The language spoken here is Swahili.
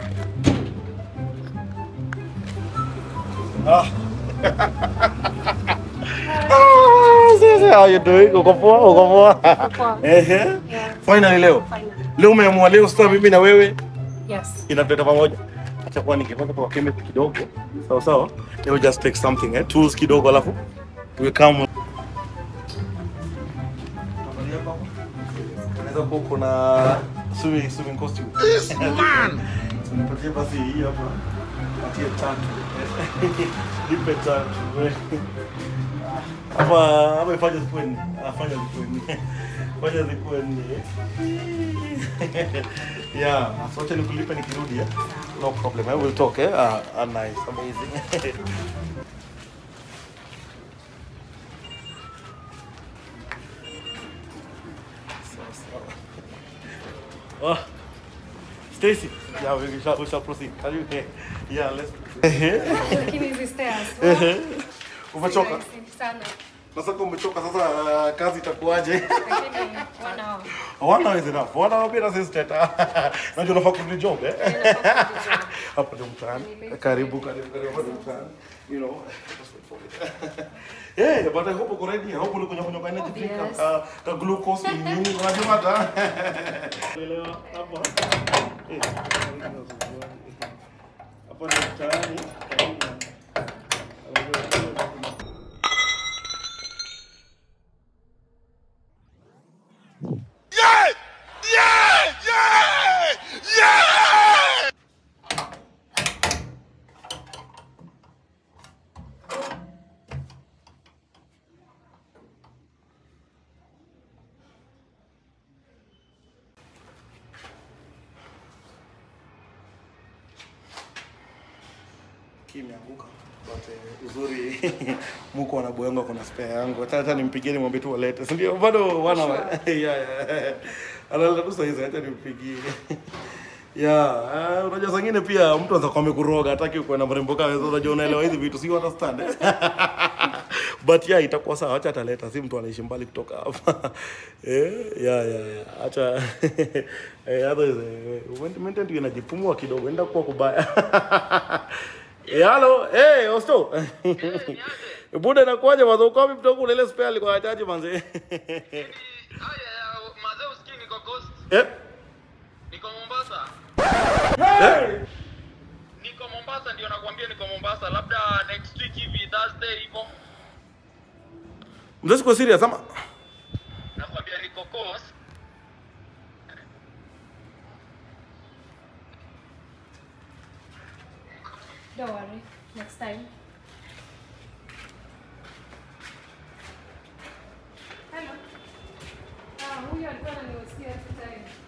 Ah. Ah, sasa, how you doing? Uko poa? Uko poa? poa. Ehe. Yeah, Finally leo. finally. Leo umeamua leo sasa mimi na wewe Yes. inatuleta pamoja. Acha kwa ningepata kwa chemist kidogo. Sawa sawa. Let me just take something eh. Tools kidogo alafu we come. Unaweza kuwa kuna swimming swimming costume. This man. Nipatie basi hii hapa. Patie tatu. Nipe tatu. Hapa hapa ifanye zikuwe nne. Afanye zikuwe nne. Fanya zikuwe nne. Yeah, so acha nikulipe nikirudi eh. No problem. I will talk eh. Ah, ah, nice. Amazing. Sawa, sawa. Oh, Stacy. Yeah, we shall, we shall proceed. Are you okay? Yeah, let's. Lakini hizi stairs. Umechoka? Rahisi sana. Sasa kama umechoka sasa uh, kazi itakuwaje? Lakini one hour. One hour is enough. One hour bila sisi teta. Najua unafaa kurudi job eh? Inafaa kurudi job. Hapo ndio mtaani. Karibu karibu karibu hapo ndio mtaani. You know. just wait for it. Yeah, but I hope uko ready. I hope ulikunywa kunywa energy drink Yes. ka, ka glucose ni nini unajua hata. Leo hapo. Eh. Hapo ndio mtaani. Karibu. kimeanguka but eh, uzuri muko wanaboy wangu kuna spare yangu hata hata nimpigie nimwambie tu walete si ndio bado wana yeah yeah analeta tu saizi hata nimpigie Yeah, uh, unajua saa ingine pia mtu anaweza kuwa amekuroga hataki uko na mrembo kama wewe unajua unaelewa hizi vitu si you understand but yeah itakuwa sawa acha ataleta si mtu anaishi mbali kutoka hapa eh yeah yeah yeah acha eh hata eh mimi ndio inajipumua kidogo enda kuwa kubaya Eh, halo, eh, Osto. Buda inakuwaje mazo uko wapi mtoku ile spare alikuwa hajaji manze. Haya, mazee usikii niko Coast, Eh? niko Mombasa. Eh? Niko Mombasa ndio nakwambia niko Mombasa. Labda next week hivi Thursday hivyo. Mzee siko serious ama? Nakwambia niko Coast. Don't worry. Next time. Hello. Ah, huyu alikuwa ananiwasikia every time.